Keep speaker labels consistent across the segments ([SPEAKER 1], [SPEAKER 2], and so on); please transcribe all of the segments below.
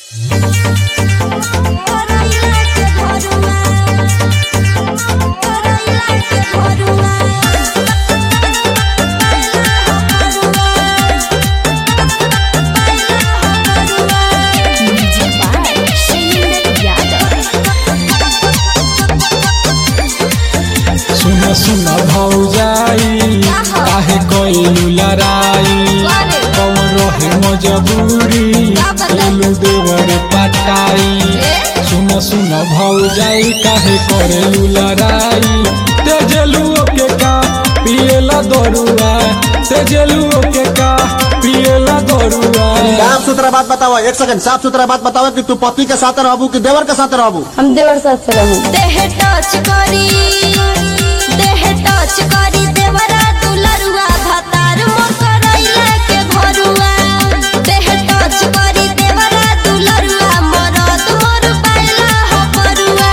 [SPEAKER 1] सुन सुन भौजाई काहे कइलू लड़ाई कौन रहे मजबूरी लेलू देवर पटाई सुन सुन भौजाई काहे करेलू लड़ाई तेजलू के का पिएला दरुआ तेजलू के का पिएला दरुआ
[SPEAKER 2] साफ सुथरा बात बताओ एक सेकंड साफ सुथरा बात बताओ कि तू पति के साथ रहबू कि देवर के साथ रहबू
[SPEAKER 3] हम देवर साथ से रहूं
[SPEAKER 4] देह टच करी देह टच करी देवरा दुलरुआ भतार मोर करैला के भरुआ देह टच करी देवरा दुलरुआ मरद मोर पाइला ह परुआ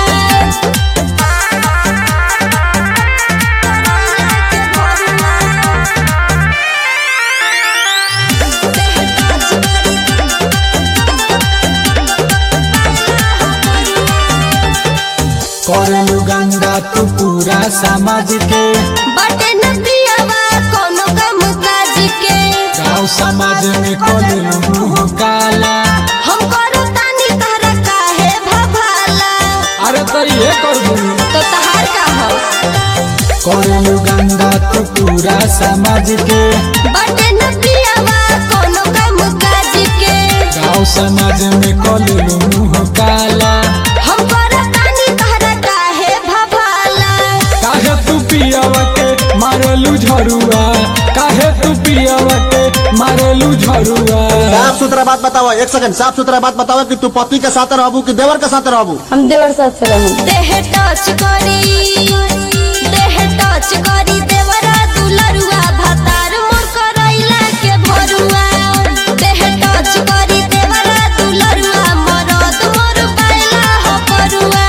[SPEAKER 1] करेलू गंगा तू पूरा समाज के
[SPEAKER 4] बटे न पियावा कोनो काम काज के
[SPEAKER 1] गाँव समाज में करेलू मुँह काला
[SPEAKER 4] हम करो तानी तहरा काहे भभाला
[SPEAKER 1] अरे तो ये कर दू
[SPEAKER 4] तो तहार का हो
[SPEAKER 1] करेलू गंगा तू पूरा समाज के
[SPEAKER 4] बटे न पियावा कोनो काम काज के
[SPEAKER 1] गाँव समाज में करेलू मुँह काला
[SPEAKER 4] हम करो तानी तहरा काहे भभाला
[SPEAKER 1] काहे तू पियावा के मारेलू झरुआ काहे तू पियावा के मारेलू झरुआ
[SPEAKER 2] साफ सुथरा बात बताओ एक सेकंड साफ सुथरा बात बताओ कि तू पति के साथ रहबू कि देवर के साथ रहबू
[SPEAKER 3] हम देवर साथ से रहूं
[SPEAKER 4] देह टच करी देह टच करी देवरा दुलरुआ भतार मोर करैला के भरुआ देह टच करी देवरा दुलरुआ मरद मोर पाइला ह परुआ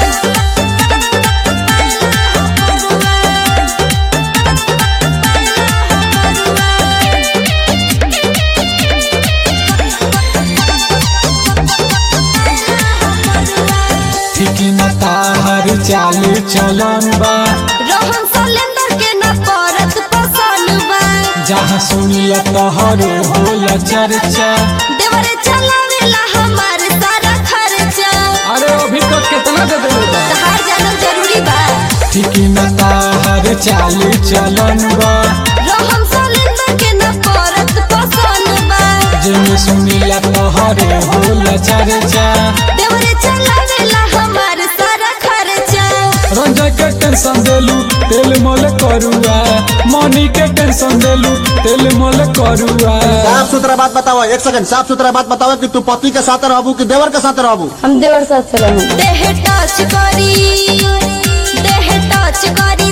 [SPEAKER 1] ठीक न ताहर चाल चलन बा
[SPEAKER 4] रोहन सलेंदर के न परत पसंद बा
[SPEAKER 1] जहाँ सुनिया तोहरो होला चर्चा
[SPEAKER 4] देवरे चलावेला हमार सारा खर्चा
[SPEAKER 1] अरे अभी तक कितना दे देले बा
[SPEAKER 4] तहार जानल जरूरी बा
[SPEAKER 1] ठीक न ताहर चाल चलन बा
[SPEAKER 4] रोहन सलेंदर के न परत पसंद बा
[SPEAKER 1] जेमे सुनिया तोहरो होला चर्चा
[SPEAKER 4] देवरे चलावेला हमार सारा खर्चा
[SPEAKER 1] रंजा के टेंशन देलू तेल मोल करुआ मनी के टेंशन देलू तेल मोल करुआ
[SPEAKER 2] साफ सुथरा बात बताओ एक सेकंड साफ सुथरा बात बताओ कि तू पति के साथ रहबू कि देवर के साथ रहबू
[SPEAKER 3] हम देवर साथ से रहूं
[SPEAKER 4] देह टच करी देह टच करी